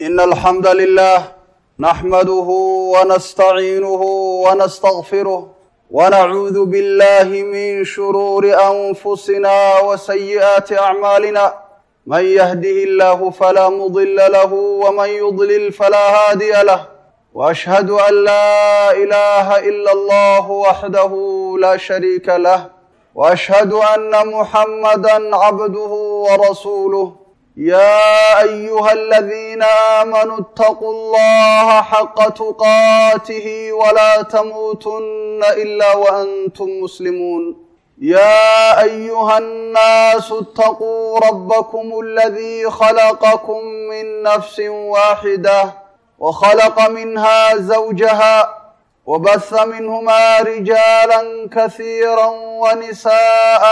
إن الحمد لله نحمده ونستعينه ونستغفره ونعوذ بالله من شرور أنفسنا وسيئات أعمالنا من يهده الله فلا مضل له ومن يضلل فلا هادي له وأشهد أن لا إله إلا الله وحده لا شريك له وأشهد أن محمدا عبده ورسوله يا أيها الذين آمنوا اتقوا الله حق تقاته ولا تموتن إلا وأنتم مسلمون يا أيها الناس اتقوا ربكم الذي خلقكم من نفس واحدة وخلق منها زوجها وبث منهما رجالا كثيرا ونساء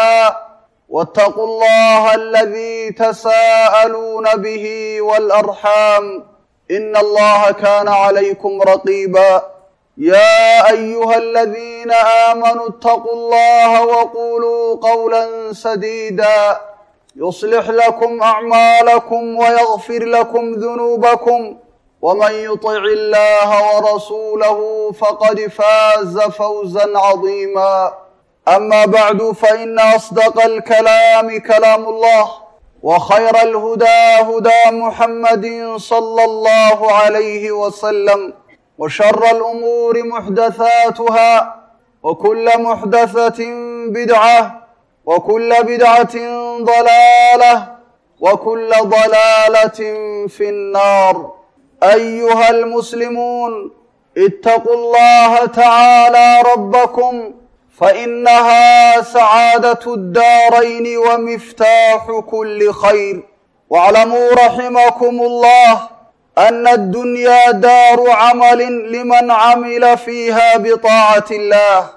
واتقوا الله الذي تساءلون به والأرحام إن الله كان عليكم رقيبا يا أيها الذين آمنوا اتقوا الله وقولوا قولا سديدا يصلح لكم أعمالكم ويغفر لكم ذنوبكم ومن يطع الله ورسوله فقد فاز فوزا عظيما أما بعد فإن أصدق الكلام كلام الله وخير الهدى هدى محمد صلى الله عليه وسلم وشر الأمور محدثاتها وكل محدثة بدعة وكل بدعة ضلالة وكل ضلالة في النار أيها المسلمون اتقوا الله تعالى ربكم فإنها سعادة الدارين ومفتاح كل خير واعلموا رحمكم الله أن الدنيا دار عمل لمن عمل فيها بطاعة الله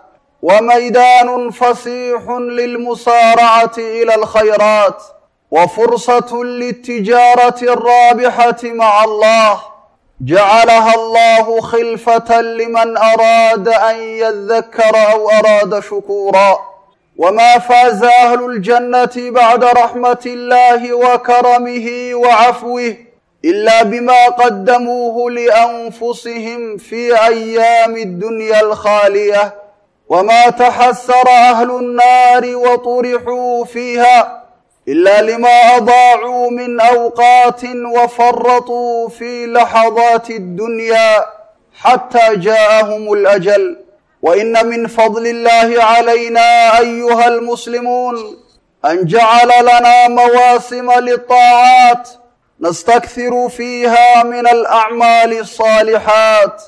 وميدان فسيح للمسارعة إلى الخيرات وفرصة للتجارة الرابحة مع الله جعلها الله خلفة لمن أراد أن يذكر أو أراد شكورا وما فاز أهل الجنة بعد رحمة الله وكرمه وعفوه إلا بما قدموه لأنفسهم في أيام الدنيا الخالية وما تحسر أهل النار وطرحوا فيها إلا لما أضاعوا من أوقات وفرطوا في لحظات الدنيا حتى جاءهم الأجل وإن من فضل الله علينا أيها المسلمون أن جعل لنا مواسم للطاعات نستكثر فيها من الأعمال الصالحات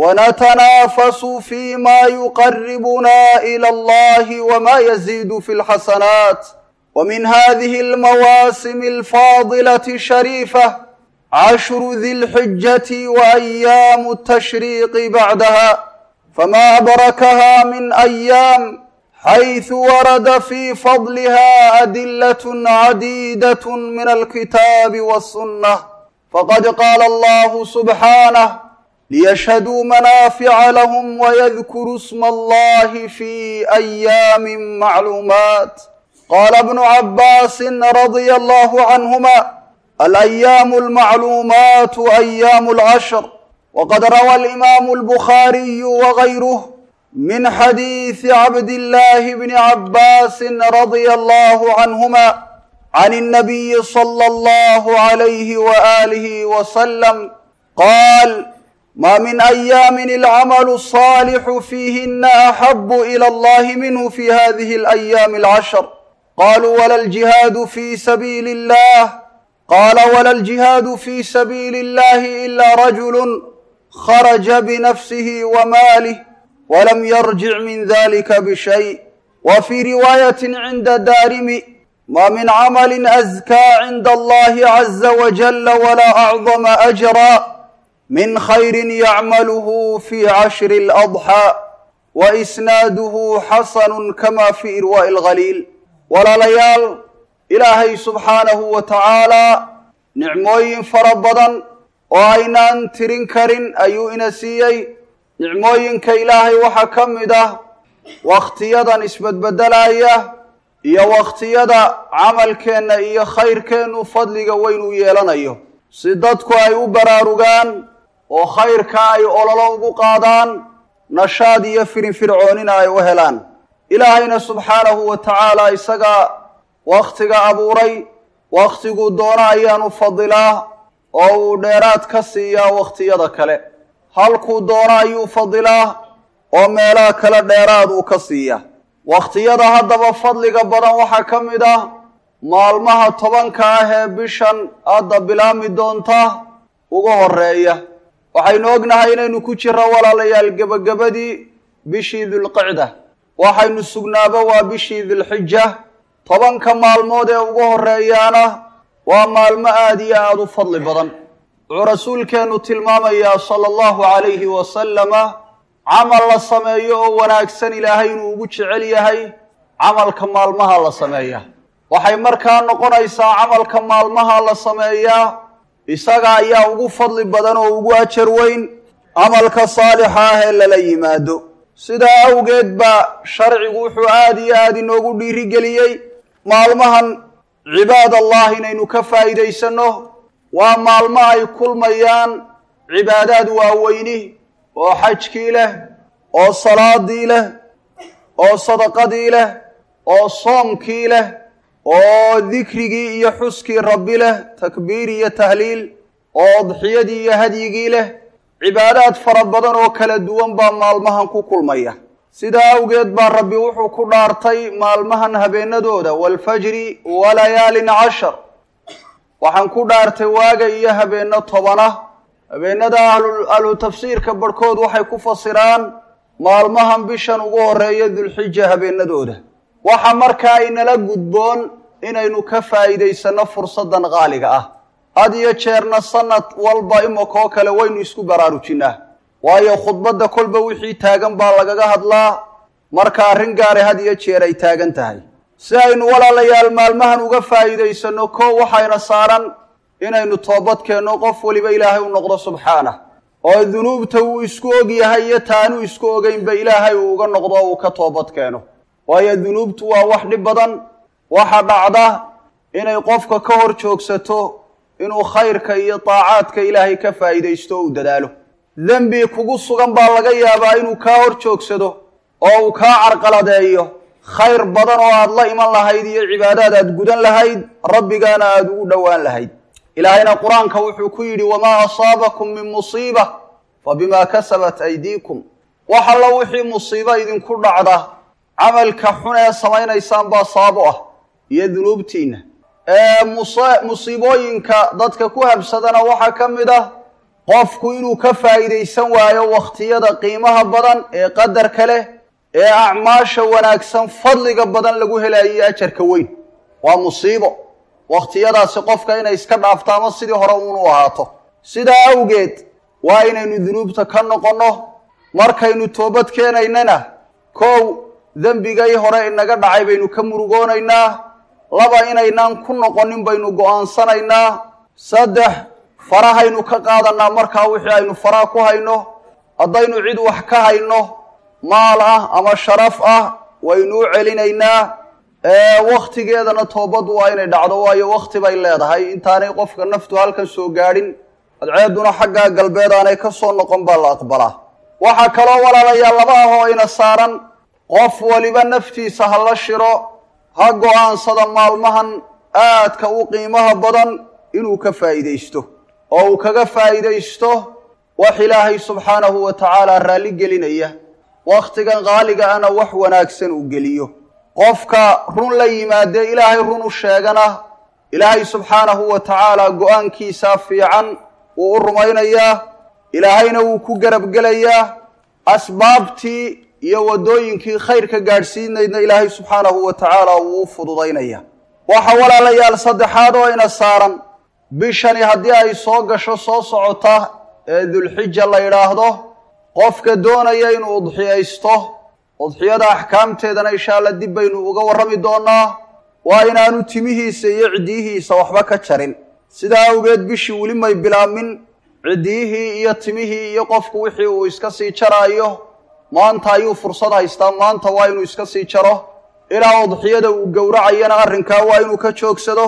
ونتنافس فيما يقربنا إلى الله وما يزيد في الحسنات ومن هذه المواسم الفاضلة الشريفة عشر ذي الحجة وأيام التشريق بعدها فما أبركها من أيام حيث ورد في فضلها أدلة عديدة من الكتاب والسنة فقد قال الله سبحانه ليشهدوا منافع لهم ويذكروا اسم الله في أيام معلومات قال ابن عباس رضي الله عنهما الأيام المعلومات أيام العشر وقد روى الإمام البخاري وغيره من حديث عبد الله بن عباس رضي الله عنهما عن النبي صلى الله عليه وآله وسلم قال ما من أيام العمل الصالح فيهن أحب إلى الله منه في هذه الأيام العشر قالوا ولا الجهاد في سبيل الله قال ولا الجهاد في سبيل الله إلا رجل خرج بنفسه وماله ولم يرجع من ذلك بشيء وفي رواية عند دارم ما من عمل أزكى عند الله عز وجل ولا أعظم أجرا من خير يعمله في عشر الأضحى وإسناده حسن كما في إرواء الغليل walaalayaal ilaahay subxaanahu wa tacaalaa nicmooyin fara badan oo aynaan tirin karin ayuu ina siiyey nicmooyinka ilaahay waxaa ka mid ah wakhtiyadan isbedbedelaya iyo wakhtiyada camalkeenna iyo khayrkeennu fadliga weyn u yeelanayo si dadku ay u baraarugaan oo khayrka ay ololo ugu qaadaan nashaad iyo firinfircoonina ay u helaan ilaahayna subxaanahu wa tacaala isagaa wakhtiga abuuray wakhtiguu doono ayaanu fadilaa oo uu dheeraad ka siiyaa wakhtiyada kale halkuu doono ayuu fadilaa oo meelaha kale dheeraad uu ka siiya wakhtiyada haddaba fadliga badan waxaa ka mid ah maalmaha tobanka ah ee bishan hadda bilaami doonta ugu horeeya waxaynu ognahay inaynu ku jirro walaalayaal gebagabadii bishii dulqicda waxaynu sugnaaba waa bishii dilxija tobanka maalmood ee ugu horeeyaana waa maalmo aada iyo aada u fadli badan wuxuu rasuulkeennu tilmaamayaa sala allahu calayhi wasalama camal la sameeyo oo wanaagsan ilaahay inuu ugu jecel yahay camalka maalmaha la sameeya waxay markaa noqonaysaa camalka maalmaha la sameeyaa isaga ayaa ugu fadli badan oo ugu ajar weyn camalka saalixa ah ee lala yimaado sidaa awgeed baa sharcigu wuxuu aada iyo aada inoogu dhiirigeliyey maalmahan cibaad allah inaynu ka faa'iidaysanno waa maalmo ay kulmayaan cibaadaad waaweyni oo xajkii leh oo salaadii leh oo sadaqadii leh oo soomkii leh oo dikrigii iyo xuskii rabbi leh takbiir iyo tahliil oo udxiyadii iyo hadyigii leh cibaadaad fara badan oo kala duwan baa maalmahan ku kulmaya sidaa awgeed baa rabbi wuxuu ku dhaartay maalmahan habeenadooda waalfajri walayaalin cashar waxaan ku dhaartay waaga iyo habeenno tobana habeenada ahlu tafsiirka barhkood waxay ku fasiraan maalmahan bishan ugu horeeya dulxija habeenadooda waxa markaa inala gudboon inaynu ka faa'iidaysanno fursaddan qaaliga ah had iyo jeerna sanad walba imikoo kale waynu isku baraarujinaa waayo khudbadda kolba wixii taagan baa lagaga hadlaa marka arrin gaare had iyo jeer ay taagan tahay si aynu walaalayaal maalmahan uga faa'iidaysanno koo waxayna saaran inaynu toobadkeenno qof weliba ilaahay u noqdo subxaanah oo dunuubta uu isku og yahay iyo taanuu isku ogeynba ilaahay uu uga noqdo uu ka toobad keeno waayo dunuubtu waa wax dhib badan waxa dhacda inay qofka ka hor joogsato inuu khayrka iyo daacaadka ilaahay ka faa'iidaysto o u dadaalo dembi kugu sugan baa laga yaabaa inuu kaa hor joogsado oo uu kaa carqaladeeyo khayr badan oo aad la iman lahayd iyo cibaadaad aad gudan lahayd rabbigaana aada ugu dhowaan lahayd ilaahayna qur-aanka wuxuu ku yidhi wamaa asaabakum min musiiba fa bimaa kasabat aydiikum wax alla wixii musiibo idinku dhacda camalka xun ee samaynaysaan baa sababo ah iyo dunuubtiinna musiibooyinka dadka ku habsadana waxaa ka mid ah qofku inuu ka faa'iidaysan waayo wakhtiyada qiimaha badan ee qadarka leh ee acmaasha wanaagsan fadliga badan lagu helayo ajarka weyn waa musiibo wakhtiyadaasi qofka inay iska dhaafto ama sidii hore uunu ahaato sidaa awgeed waa inaynu dunuubta ka noqonno markaynu toobad keenaynana kow dembigay hore inaga dhacay baynu ka murugoonaynaa laba inaynaan ku noqonin baynu go'aansanaynaa saddex farahaynu ka qaadannaa markaa wixii aynu faraha ku hayno haddaynu cid wax ka hayno maal ah ama sharaf ah waynu u celinaynaa wakhtigeedana toobaddu waa inay dhacdo waayo wakhti bay leedahay intaanay qofka naftu halkan soo gaadhin adceedduna xaggaa galbeed aanay ka soo noqon baa la aqbalaa waxaa kaloo walaalayaal laba ah oo ina saaran qof waliba naftiisa ha la shiro ha go-aansada maalmahan aadka u qiimaha badan inuu ka faa'iidaysto oo uu kaga faa'iidaysto wax ilaahay subxaanahu wa tacaala raalli gelinaya wakhtigan qaaliga ana wax wanaagsan uu geliyo qofka run la yimaadee ilaahay run u sheegana ilaahay subxaanahu wa tacaala go-aankiisaa fiican wuu u rumaynayaa ilaahayna wuu ku garabgelayaa asbaabtii iyo waddooyinkii khayrka gaadhsiinaydna ilaahay subxaanahu wa tacaala wuu u fududaynaya waxa walaalayaal saddexaad oo ina saaran bishani haddii ay soo gasho soo socota ee dulxija la yidhaahdo qofka doonaya inuu udxiyaysto udxiyada axkaamteedana insha alla dib baynu uga warrami doonaa waa inaanu timihiisa iyo ciddiyihiisa waxba ka jarin sidaa awgeed bishii weli may bilaamin ciddiyihii iyo timihii iyo qofku wixii uu iska sii jaraayo maanta ayuu fursad haystaa maanta waa inuu iska sii jaro ilaa udxiyada uu gowracayana arrinkaa waa inuu ka joogsado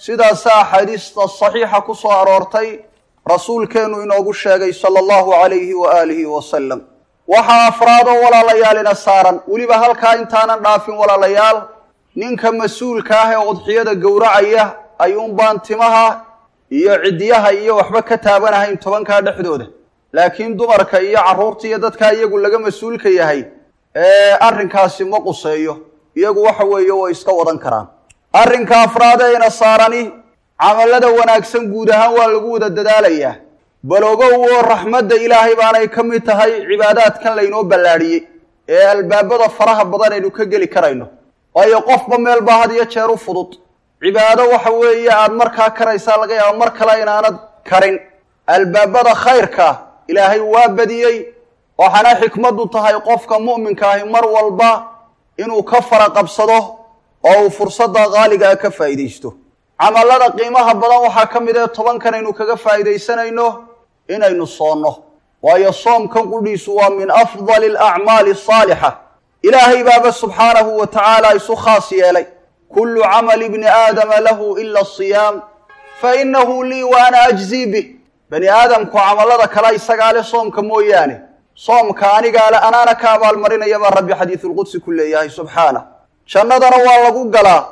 sidaasa axaadiista saxiixa ku soo aroortay rasuulkeennu inoogu sheegay sala allahu calayhi wa aalihi wasalam waxaa afraadoo walaalayaalina saaran weliba halkaa intaanan dhaafin walaalayaal ninka mas-uulka ah ee udxiyada gowracaya ayuunbaan timaha iyo ciddiyaha iyo waxba ka taabanahayn tobankaa dhexdooda laakiin dumarka iyo carruurta iyo dadkaa iyagu laga mas-uulka yahay ee arrinkaasi ma quseeyo iyagu waxa weeye way iska wadan karaan arrinka afraadeyna saarani camallada wanaagsan guud ahaan waa lagu wada dadaalayaa baloogow oo raxmadda ilaahay baanay ka mid tahay cibaadaadkan laynoo ballaadhiyey ee albaabada faraha badan aynu ka geli karayno waayo qofba meel baa had iyo jeer u fudud cibaado waxa weeye aada markaa karaysaa laga yaaba mar kale inaanad karin albaabada khayrka ilaahay waa badiyey waxaana xikmaddu tahay qofka mu'minka ahi mar walba inuu ka fara qabsado oo uu fursadda qaaligaa ka faa'iidaysto camallada qiimaha badan waxaa ka mid ee tobankan aynu kaga faa'iidaysanayno inaynu soonno waayo soomkan qudhiisu waa min afdali alacmaali asaalixa ilaahay baaba subxaanahu wa tacaala isu khaas yeelay kullu camali bni aadama lahu ila asiyaam fa inahu lii wa ana ajzii bih bani aadamku camallada kale isagaa le soomka mooyaane soomka anigaa le anaana ka abaalmarinaya baa rabbi xadiisulqudsi ku leeyahay subxaana jannadana waa lagu galaa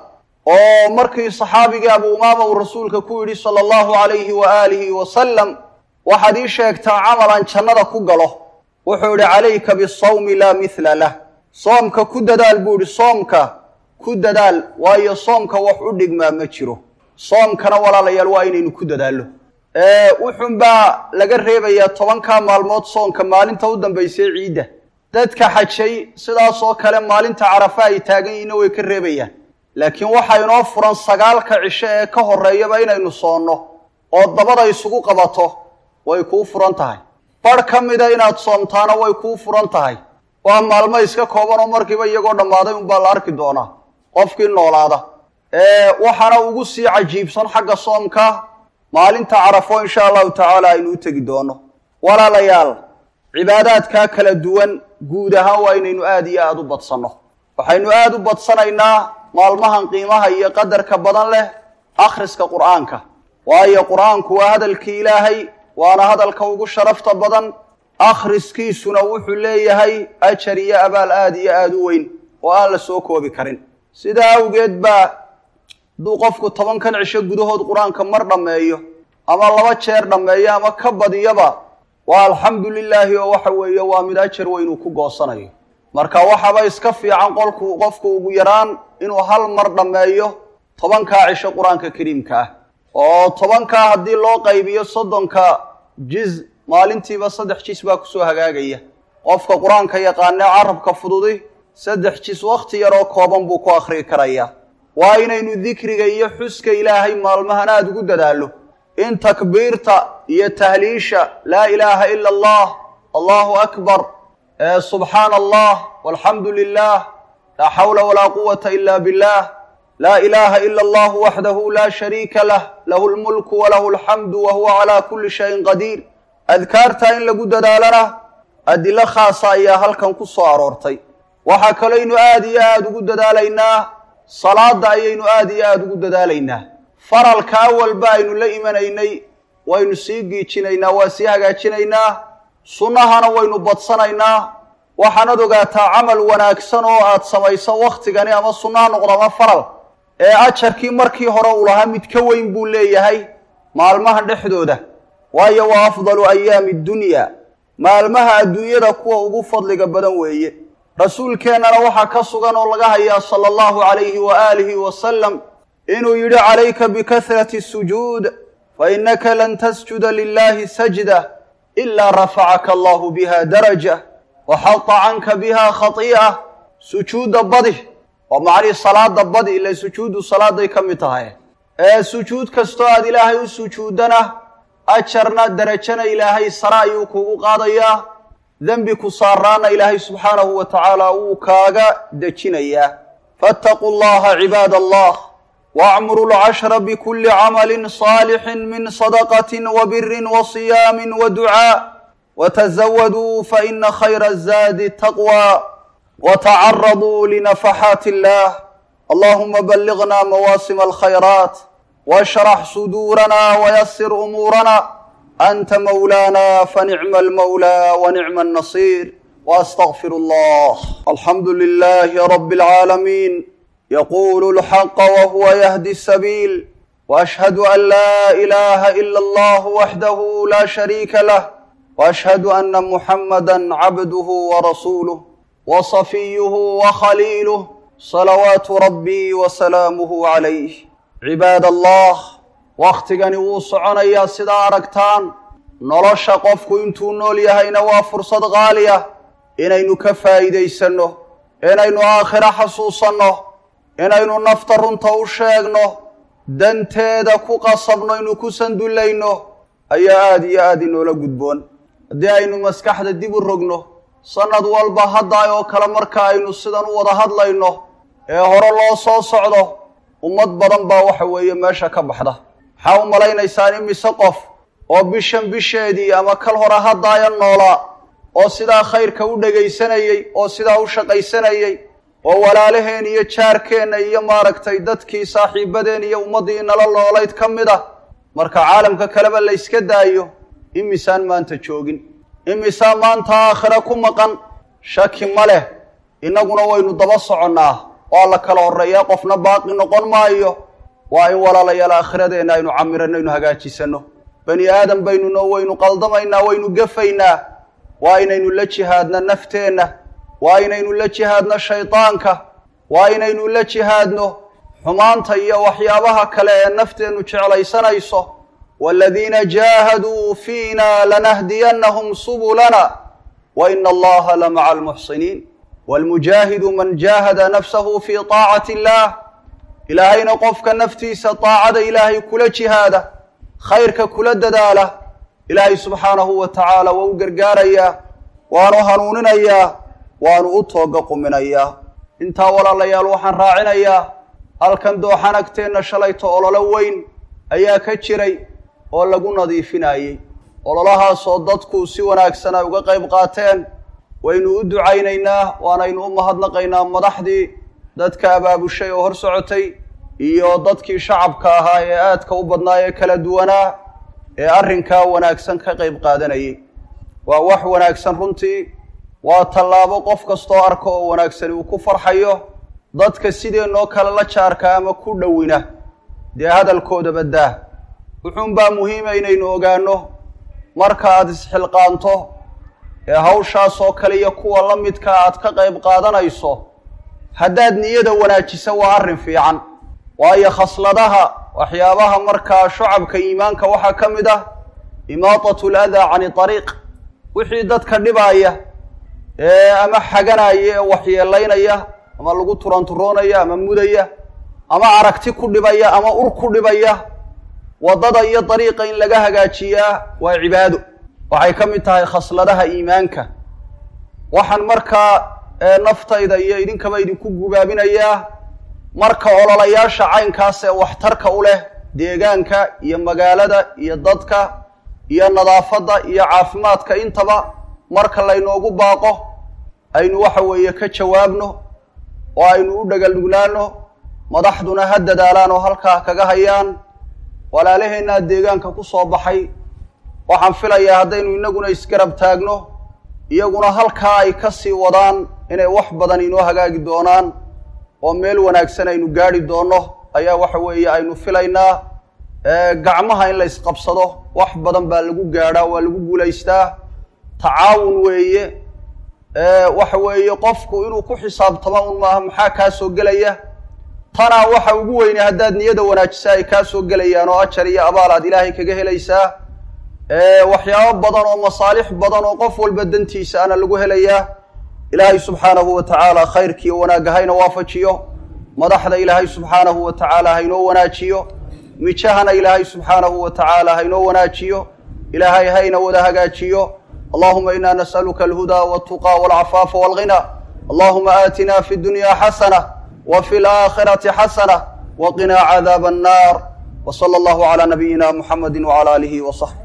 oo markii saxaabigii abu umaama uu rasuulka ku yidhi sala allahu calayhi wa aalihi wasalam waxaad ii sheegtaa camalan jannada ku galo wuxuu idhi calayka bisawmi laa mithla lah soomka ku dadaal buu idhi soomka ku dadaal waayo soomka wax u dhigmaa ma jiro soomkana walaalayaal waa inaynu ku dadaallo wuxun baa laga reebayaa tobankaa maalmood soonka maalinta u dambaysay ciidda dadka xajay sidaas oo kale maalinta carafa ay taagan yihiinna way ka reebayaan laakiin waxaa inoo furan sagaalka cisho ee ka horreeyaba inaynu soonno oo dabada isugu qabato way kuu furan tahay barh ka mida inaad soomtaana way kuu furan tahay waa maalmo iska kooban oo markiiba iyagoo dhammaaday unbaa la arki doonaa qofkii noolaada waxaana ugu sii cajiibsan xagga soomka maalinta carafo insha allahu tacaala aynu u tegi doono walaalayaal cibaadaadkaa kala duwan guud ahaan waa inaynu aada iyo aada u badsanno waxaynu aada u badsanaynaa maalmahan qiimaha iyo qadarka badan leh akhriska qur'aanka waayo qur'aanku waa hadalkii ilaahay waana hadalka ugu sharafta badan akhriskiisuna wuxuu leeyahay ajar iyo abaal aada iyo aada u weyn oo aan la soo koobi karin sidaa awgeed baa hadduu qofku tobankan cisho gudahood qur-aanka mar dhammeeyo ama laba jeer dhammeeyo ama ka badiyaba waa alxamdu lilaahi oo waxa weeye waa mid ajar weyn uu ku goosanayo marka waxaba iska fiican qolku qofku ugu yaraan inuu hal mar dhammeeyo tobankaa cisho qur-aanka kariimka ah oo tobankaa haddii loo qaybiyo soddonka jiz maalintiiba saddex jis baa kusoo hagaagaya qofka qur-aanka yaqaanee carabka fududi saddex jis wakhti yaroo kooban buu ku akhriyi karayaa waa inaynu dikriga iyo xuska ilaahay maalmahan aada ugu dadaallo in takbiirta iyo tahliisha laa ilaaha ila allah allahu akbar subxaana allah walxamdu lilah laa xawla walaa quwata ila billah laa ilaha ila allahu waxdahu laa shariika lah lahu lmulku walahu alxamdu wa huwa calaa kulli shayin qadiir adkaartaa in lagu dadaalana adilo khaasa ayaa halkan ku soo aroortay waxaa kaloynu aada iyo aada ugu dadaalaynaa salaada ayaynu aada iyo aada ugu dadaalaynaa faralka awalba aynu la imanaynay waynu sii giijinaynaa waa sii hagaajinaynaa sunnahana waynu badsanaynaa waxaanad ogaataa camal wanaagsan oo aad samayso wakhtigani ama sunnaha noqdo ama faral ee ajarkii markii hore uu lahaa mid ka weyn buu leeyahay maalmahan dhexdooda waayo waa afdalu ayaami dunya maalmaha adduunyada kuwa ugu fadliga badan weeye rasuulkeennana waxaa ka sugan oo laga hayaa sala allahu calayhi wa aalihi wasalam inuu yidhi calayka bikahrati sujuud fa innaka lan tasjuda lilahi sajda ilaa rafacaka allahu biha daraja wa xata canka biha khatii'a sujuudda badi oo macnihii salaada badi ila sujuuddu salaaday ka mid tahay ee sujuud kastoo aad ilaahay u sujuuddana ajarna derajana ilaahay sare ayuu kugu qaadayaa dembi ku saaraana ilaahay subxaanahu wa tacaala wuu kaaga dejinayaa faataquu llaha cibaad allah waacmuru lcashra bikulli camalin saalixin min sadaqatin wa birin wa siyaamin wa ducaa watazawaduu faina khayra azaadi taqwa watacaraduu linafaxaati illah allahuma balliغna mawaasima alkhayraat واشرح صدورنا ويسر أمورنا أنت مولانا فنعم المولى ونعم النصير وأستغفر الله الحمد لله رب العالمين يقول الحق وهو يهدي السبيل وأشهد أن لا إله إلا الله وحده لا شريك له وأشهد أن محمدا عبده ورسوله وصفيه وخليله صلوات ربي وسلامه عليه cibaad allah wakhtigani wuu soconayaa sidaa aragtaan nolosha qofku intuu nool yahayna waa fursad qaali ah inaynu ka faa'iidaysanno inaynu aakhiro xasuusanno inaynu nafta runta u sheegno danteeda ku qasabno inu ku sandullayno ayaa aada iyo aada inoola gudboon haddii aynu maskaxda dib u rogno sannad walba haddaay oo kale marka aynu sidan u wada hadlayno ee hore loo soo socdo ummad badan baa waxa weeye meesha ka baxda maxaa u malaynaysaan imise qof oo bishan bisheedii ama kal hore haddaaya noolaa oo sidaa khayrka u dhegaysanayey oo sidaa u shaqaysanayey oo walaalaheen iyo jaarkeenna iyo maaragtay dadkii saaxiibadeen iyo ummaddii nala noolayd ka mid ah marka caalamka kaleba la yska daayo imisaan maanta joogin imisaa maanta aakhira ku maqan shaki ma leh innaguna waynu daba soconnaa waa la kala horreeyaa qofna baaqi noqon maayo waa in walaalayaal aakhiradeenna aynu camirano aynu hagaajisanno bani aadam baynunoo waynu qaldamaynaa waynu gefaynaa waa inaynu la jihaadno nafteenna waa inaynu la jihaadno shaydaanka waa inaynu la jihaadno xumaanta iyo waxyaabaha kale ee nafteennu jeclaysanayso waaladiina jaahaduu fiina lanahdiyannahum subulana wa ina allaha la maca almuxsiniin waalmujaahidu man jaahada nafsahu fii taacati illaah ilaahayna qofka naftiisa taacada ilaahay kula jihaada khayrka kula dadaala ilaahay subxaanahu wa tacaala waa u gargaarayaa waanu hanuuninayaa waanu u tooga quminayaa intaa walaalayaal waxaan raacinayaa halkan dooxan agteenna shalayto ololo weyn ayaa ka jiray oo lagu nadiifinayey ololahaasoo dadku si wanaagsan ay uga qayb qaateen waynu u ducaynaynaa waanaynu u mahadnaqaynaa madaxdii dadka abaabushay oo hor socotay iyo dadkii shacabka ahaa ee aadka u badnaa ee kala duwanaa ee arrinkaa wanaagsan ka qayb qaadanayay waa wax wanaagsan runtii waa tallaabo qof kastoo arka oo wanaagsani uu ku farxayo dadka sideenoo kale la jaarka ama ku dhowina dee hadalkooda baddaa wuxuunbaa muhiima inaynu ogaanno marka aada isxilqaanto ee hawshaas oo kale iyo kuwa la midka aad ka qayb qaadanayso haddaad niyada wanaajisa waa arrin fiican waayo khasladaha waxyaabaha markaa shucabka iimaanka waxaa ka mid ah imaatatu ladaa cani ariiq wixii dadka dhibaaya ee ama xaganaya ee waxyeelaynaya ama lagu turanturoonaya ama mudaya ama aragti ku dhibaya ama ur ku dhibaya waddada iyo dariiqa in laga hagaajiyaa waa cibaado waxay ka mid tahay khasladaha iimaanka waxaan markaa naftayda iyo idinkaba idinku gubaabinayaa marka ololayaasha caynkaas ee waxtarka u leh deegaanka iyo magaalada iyo dadka iyo nadaafadda iyo caafimaadka intaba marka laynoogu baaqo aynu waxa weeye ka jawaabno oo aynu u dhagalnugnaano madaxduna ha dadaalaan oo halkaa kaga hayaan walaalaheennaa deegaanka ku soo baxay waxaan filayaa haddaynu innaguna isgarab taagno iyaguna halkaa ay ka sii wadaan inay wax badan inoo hagaagi doonaan oo meel wanaagsan aynu gaadhi doonno ayaa waxa weeye aynu filaynaa gacmaha in la isqabsado wax badan baa lagu gaadhaa waa lagu guulaystaa tacaawun weeye waxa weeye qofku inuu ku xisaabtamo un maaha maxaa kaa soo gelaya tanaa waxa ugu weyne haddaad niyada wanaajisa ay kaa soo gelayaan oo ajar iyo abaal aad ilaahay kaga helaysaa waxyaabo badan oo masaalix badan oo qof walba dantiisa ana lagu helayaa ilaahay subxaanahu wa tacaala khayrkiiyo wanaagga hayna waafajiyo madaxda ilaahay subxaanahu wa tacaala haynoo wanaajiyo mijahana ilaahay subxaanahu wa tacaala haynoo wanaajiyo ilaahay hayna wada hagaajiyo allahuma ina nas'aluka alhudaa waltuqaa walcafaafa walghina allahuma aatina fi dunya xasana wa fi laakhirati xasana waqinaa cadaaba annar w sala allahu calaa nabiyina muxamedi wcala aalihi wa saxbi